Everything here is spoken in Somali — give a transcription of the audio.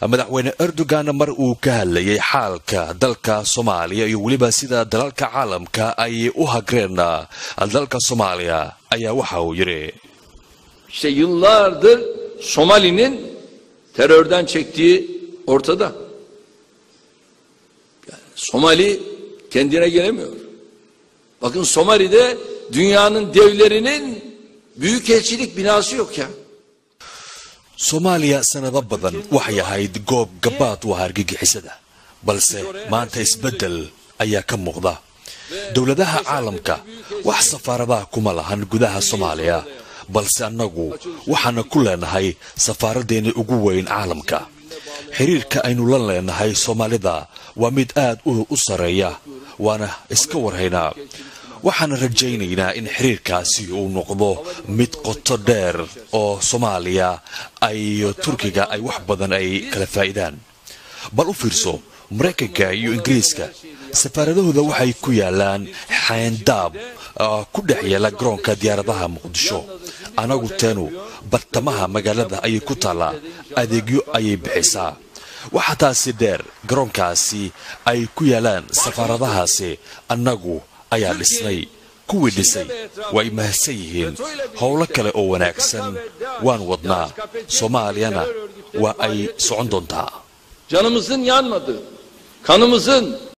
madaxweyne erdogan mar uu ka hadlayay xaalka dalka soomaaliya iyo weliba sida dalalka caalamka ay u hagreen dalka soomaaliya ayaa waxa uu yidhi İşte yıllardır Somali'nin terörden çektiği ortada. Yani Somali kendine gelemiyor. Bakın Somali'de dünyanın devlerinin büyükelçilik binası yok ya. soomaaliya sanado badan waxay ahayd goob gabaad u ah argagixisada balse maanta isbeddel ayaa ka muuqda dowladaha caalamka wax safaaradaha kuma lahan gudaha soomaaliya balse annagu waxaana ku leenahay safaaraddeeni ugu weyn caalamka xiriirka aynu la leenahay soomaalida waa mid aad u sarreeya waana iska warhaynaa waxaana rajaynaynaa in xiriirkaasi uu noqdo mid qoto dheer oo soomaaliya iyo turkiga ay wax badan ay kala faa'iidaan bal u fiirso maraykanka iyo ingiriiska safaaradahooda waxay ku yaalaan xayndaab ku dhex yaala garoonka diyaaradaha muqdisho anagu teenu bartamaha magaalada ayay ku taallaa adeegyo ayay bixisaa waxaa taasi dheer garoonkaasi ay ku yaalaan safaaradahaasi annagu ayaa dhisnay kuwii dhisay way mahadsan yihiin howlo kale oo wanaagsan waan wadnaa soomaaliyana waa ay socon doontaa Canımızın yanmadığı, kanımızın